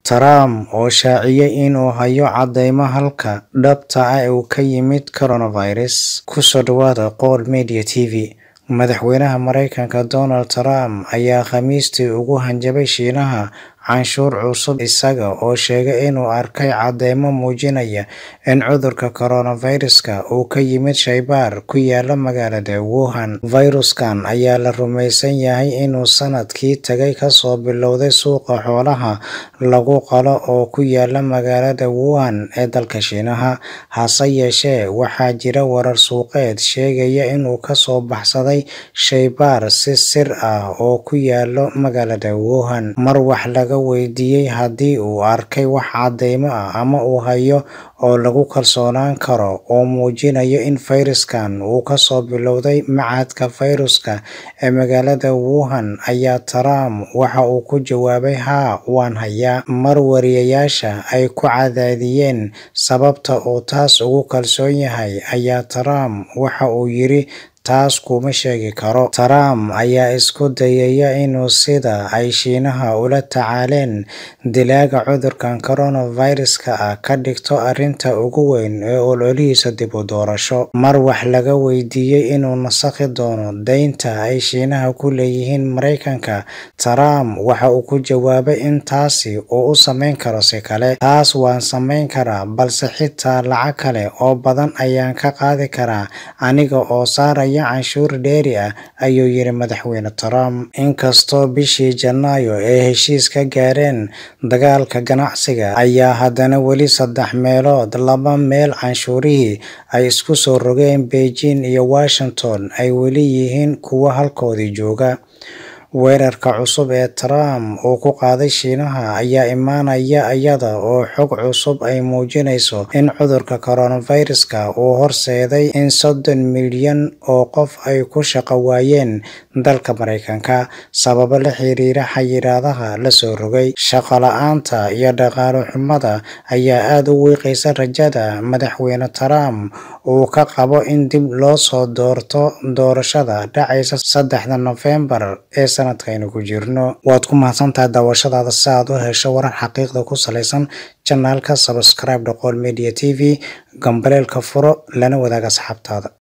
Trump oo shaaciyay inuu hayo cadeymo halka dhabta ah uu ka yimid coronavirus. Ku soo dhawaada Qowl Media TV. Madaxweynaha Mareykanka Donald Trump ayaa Khamiistii ugu hanjabay Shiinaha canshuur cusub isaga oo sheegay inuu arkay cadeymo muujinaya in cudurka coronavirus-ka uu ka yimid shaybaar ku yaala magaalada Wuhan. Fayraskan ayaa la rumeysan yahay inuu sanadkii tagay kasoo bilowday suuqa xoolaha lagu qalo oo ku yaala magaalada Wuhan ee dalka Shiinaha. Hase yeeshee, waxaa jira warar suuqeed sheegaya inuu kasoo baxsaday shaybaar si sir ah oo ku yaalla magaalada Wuhan. Mar wax laga weydiiyay haddii uu arkay wax cadeymo ah ama uu hayo oo lagu kalsoonaan karo oo muujinaya in fayraskan uu kasoo bilowday Machadka Fayraska ee magaalada Wuhan, ayaa Trump waxa uu ku jawaabay “Haa, waan hayaa.” Mar wariyeyaasha ay ku cadaadiyeen sababta uu taas ugu kalsoon yahay, ayaa Trump waxa uu yiri “Taas kuma sheegi karo.” Trump ayaa isku dayaya inuu sida ay Shiinaha ula tacaaleen dilaaga cudurkan coronavirus-ka ah ka dhigto arrinta ugu weyn ee ololihiisa dib u doorasho. Mar wax laga weydiiyay inuu nasakhi doono deynta ay Shiinaha ku leeyihiin Mareykanka, Trump waxa uu ku jawaabay in taasi uu u samayn karo si kale. “Taas waan samayn karaa, balse xitaa lacag kale oo badan ayaan ka qaadi karaa aniga oo saaraya canshuur dheeri ah,” ayuu yiri Madaxweyne Trump. Inkastoo bishii Janaayo ay heshiis ka gaareen dagaalka ganacsiga, ayaa haddana weli saddex meelood laba meel canshuurihii ay isku soo rogeen Beijing iyo Washington ay weli yihiin kuwo halkoodii jooga. Weerarka cusub ee Trump uu ku qaaday Shiinaha ayaa imaanaya iyada oo xog cusub ay muujinayso in cudurka coronavirus-ka uu horseeday in soddon milyan oo qof ay ku shaqo waayeen dalka Mareykanka sababo la xiriira xayiraadaha la soo rogay. Shaqo la'aanta iyo dhaqaale xumada ayaa aad u wiiqaysa rajada Madaxweyne Trump uu ka qabo in dib loo soo doorto doorashada dhacaysa saddexda Noofembar ee sanadkaynu ku jirno. Waad ku mahadsantahay daawashadaada. Si aad u hesho warar xaqiiqda ku saleysan, channel-ka subscribe Qowl Media TV, gambaleelka furo, lana wadaag asxaabtaada.